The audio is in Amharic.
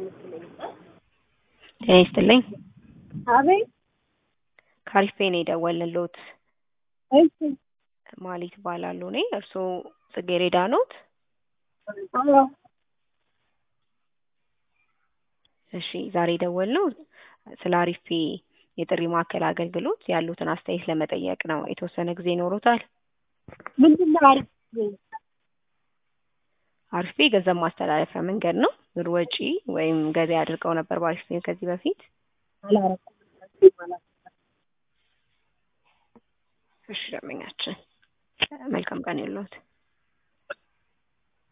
ጤና ይስጥልኝ። አቤት። ከአሪፍ ፔ ነው የደወልንልዎት። እሺ። ማሌት እባላለሁ እኔ። እርስዎ ጽጌሬዳ ኖት? አዎ። እሺ ዛሬ የደወልነው ስለ አሪፍ ፔ የጥሪ ማዕከል አገልግሎት ያሉትን አስተያየት ለመጠየቅ ነው። የተወሰነ ጊዜ ይኖሮታል? ምንድን ነው አሪፍ አሪፍ ፔ የገንዘብ ማስተላለፊያ መንገድ ነው። ብር ወጪ ወይም ገቢ አድርገው ነበር በአሪፍ ፔ ከዚህ በፊት? አላረኩም። እሺ ደንበኛችን መልካም ቀን ይሁንልዎት።